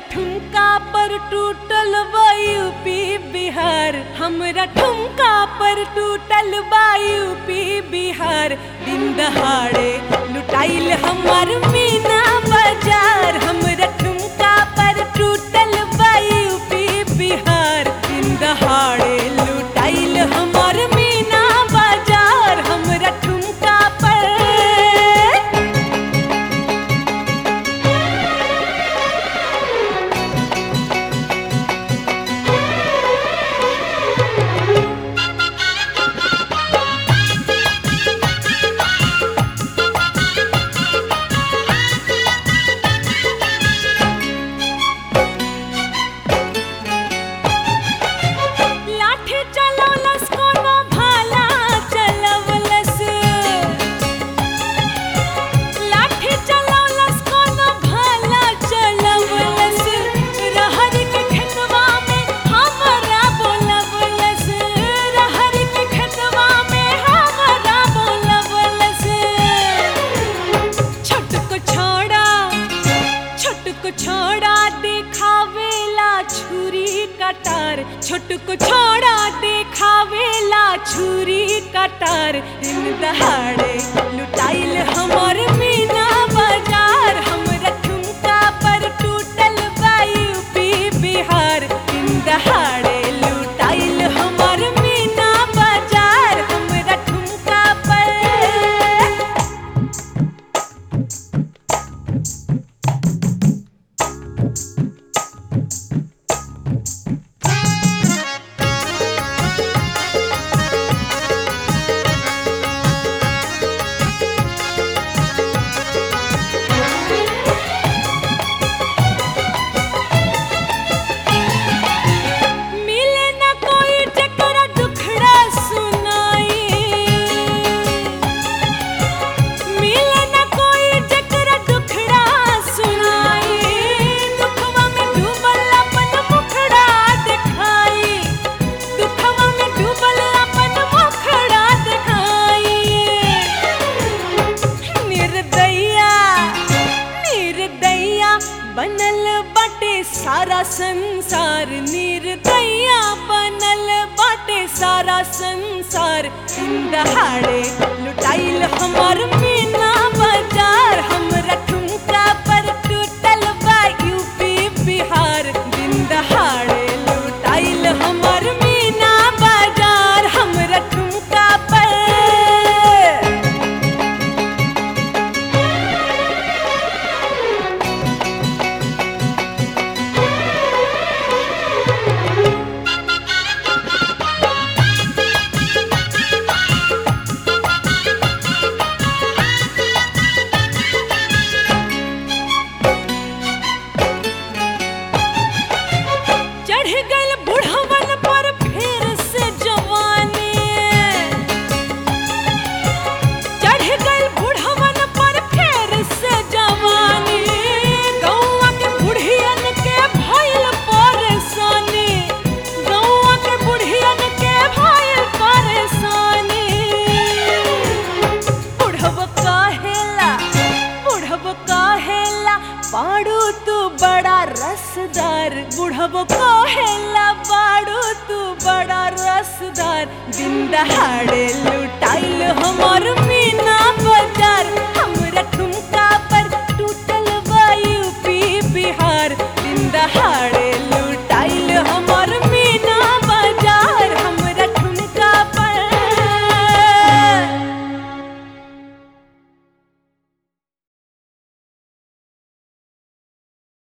ठुमका पर टूटल बा यूपी बिहार हमरा ठुमका पर टूटल बा यूपी बिहार दिन दहाड़े लुटाइल हमर मीना बाजार हमरा ठुमका पर टूटल बा यूपी बिहार दिन दहाड़े लुटाइल हमर मीना बाजार हमरा ठुमका पर लाठी चलवलस कोनो भाला चलवलस लाठी चलवलस कोनो भाला चलवलस रहर के खेतवा में हमरा बोलवलस रहर के खेतवा में हमरा बोलवलस छोटको छोड़ा छोटको छोड़ा देखावेला छुरी कटार छोटको छोड़ा देखावेला छुरी कटार दिन दहाड़े लुटाइल हमर मीना बाजार हमरा ठुमका पर टूटल बा यूपी बिहार दिन दहाड़े लुटाइल हमर मीना बाजार हमरा ठुमका पर मिले न कोई जकरा दुखड़ा सुनाई मिले न कोई जकरा दुखड़ा सुनाई दुखवा में डूबल अपन मुखड़ा दिखाई दुखवा में डूबल अपन मुखड़ा दिखाई निर्दया निर्दया बनल बाटे सारा संसार निर्दया बनल बाटे सारा संसार दिन दहाड़े लुटाइल हमर मीना बाजार हमरा ठुमका पर टूटल बा यूपी बिहार दिन दहाड़े लुटाइल हमर मीना बाजार हमरा ठुमका पर चढ़ गइल बुढ़वन पर फिर से जवानी चढ़ गइल बुढ़वन पर फिर से जवानी गौआ के बुढ़ियन के भइल परेशानी गौआ के बुढ़ियन के भइल परेशानी बुढ़व काहेला बुढ़व काहेला पाड़ू तू बड़ा रसदार बुढ़व काहेला पाड़ू तू बड़ा रसदार दिन दहाड़े लुटाइल हमर